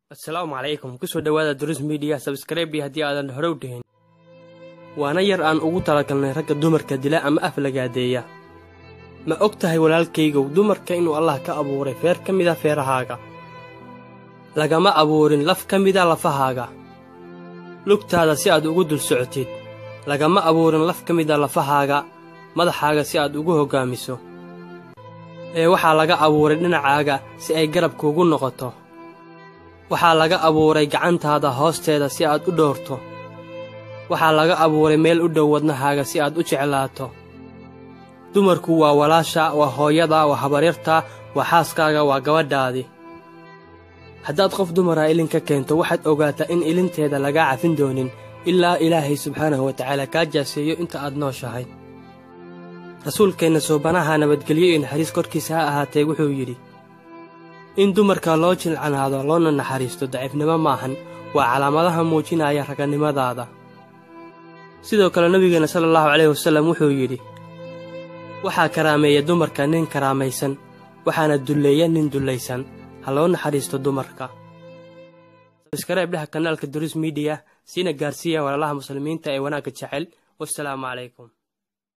asalaamu calaykum kusoo dhowaada duris midiya sabskrebi haddii aadan hore u dhihin waana yar aan ugu talagalnay ragga dumarka dila ama af lagaadeeya ma og tahay walaalkaygow dumarka inuu allah ka abuuray feer ka mida feerahaaga lagama abuurin laf ka mida lafahaaga lugtaada si aad ugu dul socotid lagama abuurin laf ka mida lafahaaga madaxaaga si aad ugu hoggaamiso ee waxaa laga abuuray dhinacaaga si ay garabkuugu noqoto waxaa laga abuuray gacantaada hoosteeda si aad u dhowrto waxaa laga abuuray meel u dhow wadnahaaga si aad u jeclaato dumarku waa walaasha waa hooyada waa habaryarta waa xaaskaaga waa gabadhaadii haddaad qof dumara ilin ka keento waxaad ogaataa in ilinteeda lagaa cafin doonin ilaa ilaahay subxaanahu watacaala kaa jaaseeyo inta aad nooshahay rasuulkeenna soobanaha nabadgelyo iyo naxariis korkiisa ha ahaatee wuxuu yidhi in dumarka loo jilcanaado loona naxariisto daciifnimo maahan waa calaamadaha muujinaya raganimadaada sidoo kale nebigeenna sala allahu calayhi wasallam wuxuu yidhi waxaa karaameeya dumarka nin karaamaysan waxaana dulleeya nin dullaysan ha loo naxariisto dumarka sabskareeb dhaha kanaalka duris midiya siina gaarsiiya walaalaha muslimiinta ee wanaagga jecel wasalaamu calaykum